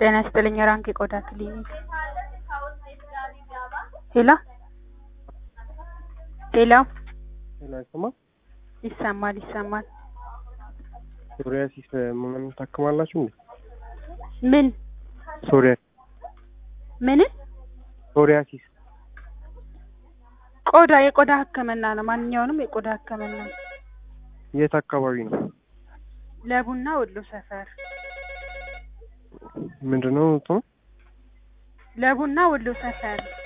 ጤና ይስጥልኝ የራንክ የቆዳ ክሊኒክ ሄሎ ሄሎ ሄሎ አይሰማም? ይሰማል ይሰማል ሶሪያሲስ ምን ታክማላችሁ እንዴ? ምን ሶሪያ ምን ሶሪያሲስ ቆዳ የቆዳ ህክምና ነው ማንኛውንም የቆዳ ህክምና የት አካባቢ ነው? ለቡና ወሎ ሰፈር ምንድነው እንትኑ? ለቡና ወሎ ሰፈር